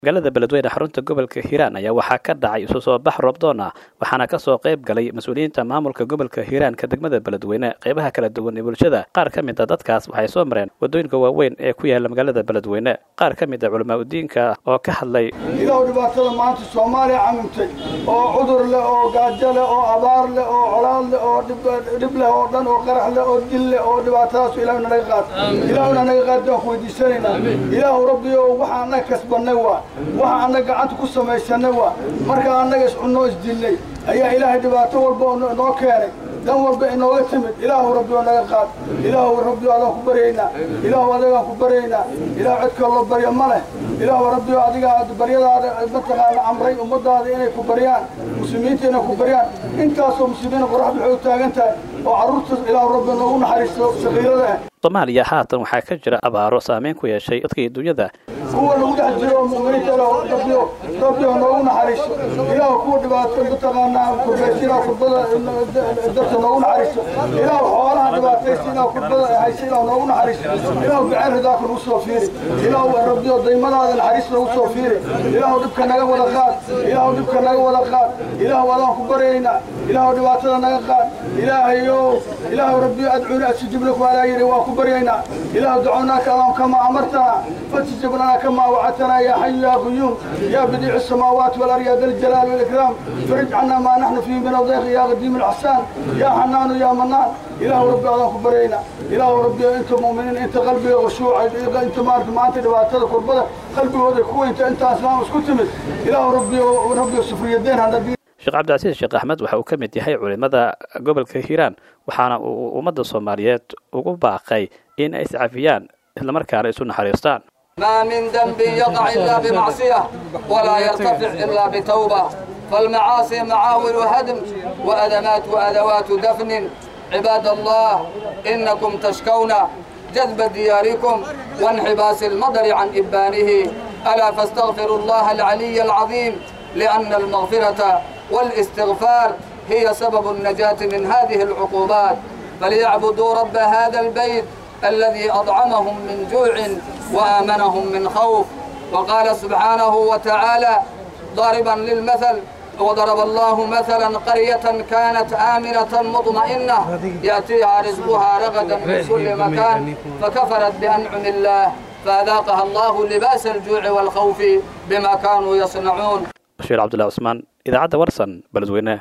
magaalada beledweyne xarunta gobolka hiiraan ayaa waxaa ka dhacay isu soo bax roobdoon ah waxaana ka soo qayb galay mas-uuliyiinta maamulka gobolka hiiraanka degmada beledweyne qaybaha kala duwan ee bulshada qaar ka mid a dadkaas waxay soo mareen waddooyinka waaweyn ee ku yaala magaalada beledweyne qaar ka mid a culamaa udiinka oo ka hadlay ilow dhibaatada maanta soomaaliya camimtay oo cudur leh oo gaajo leh oo abaar leh oo colaad leh oo dhib leh oo dhan oo qarax leh oo dil leh oo dhibaatadaas ilaahuna naga qaad ilaahuna naga qaad baan ku weydiisanaynaa ilaahu rabbiyo waxa annaga kasbannay waa waxa annaga gacanta ku samaysanay waa markaa annaga iscunnoo isdilnay ayaa ilaahay dhibaato walba noo keenay dan walba inooga timid ilaahu rabbi oo naga qaad ilaahu rabbi adaan ku baryaynaa ilaahu adagaan ku baryaynaa ilaahu cid kaloo barya ma leh ilaahu rabbi oo adiga baryadaada mataqaana amray ummadaada inay ku baryaan muslimiinta inay ku baryaan intaasoo muslimiina qoraxda waxay u taagan tahay oo carruurtaas ilaahu rabbi noogu naxariisto sakiirada ah soomaaliya haatan waxaa ka jira abaaro saameyn ku yeeshay dadkii dunyada kuwa lagu dhex jiro oo mu'miniinta ilaahu rabbiyo rabbiyo noogu naxariiso ilaahu kuwa dhibaato mataqaanaa kurbaysa ilaahu kurbada darta noogu naxariiso ilaahu xoolaha dhibaataysa ilaahu kurbada haysa ilaahu noogu naxariiso ilaahu biceen ridaaka nagu soo fiiri ilaahu rabbiyo daymadaada naxariis noogu soo fiiri ilaahu dhibka naga wada qaad ilaahu dhibka naga wada qaad ilaahu adaan ku baryaynaa ilaahu dhibaatada naga qaad ilaahayo ilaahu rabbiyo adcuuna astajib lakum alaa yiri waa ku baryaynaa ilaahu daconaaka allahum kamaa amartana fastajib lana kamaa wacadtana yaa xayu yaa quyuum yaa badiicu الsamaawaati والأرض يا ذا الجلال والإكرام فرج عنا ما نحن فيه من الضيق يا قديم الإحسان يا حنان يا منان إله ربي الله كبرينا إله ربي أنت مؤمنين أنت قلبي وشوع أنت ما ما أنت دبعتك كربلة قلبي وذا كوي أنت أنت أسلام اسكتمت إله ربي وربي سفر يدين هذا sheekh cabdicasiis sheekh axmed waxa uu ka mid yahay culimmada gobolka hiiraan waxaana uu ummadda soomaaliyeed ugu baaqay in ay iscafiyaan islamarkaana isu naxariistaan ما من ذنب يقع إلا بمعصية ولا يرتفع إلا بتوبة فالمعاصي معاول هدم وأدمات وأدوات دفن عباد الله إنكم تشكون جذب دياركم وانحباس المطر عن إبانه ألا فاستغفروا الله العلي العظيم لأن المغفرة والاستغفار هي سبب النجاة من هذه العقوبات فليعبدوا رب هذا البيت الذي أطعمهم من جوع وآمنهم من خوف وقال سبحانه وتعالى ضاربا للمثل وضرب الله مثلا قرية كانت آمنة مطمئنة يأتيها رزقها رغدا من كل مكان فكفرت بأنعم الله فأذاقها الله لباس الجوع والخوف بما كانوا يصنعون bashiir cabdullahi cusmaan idaacadda warsan beledweyne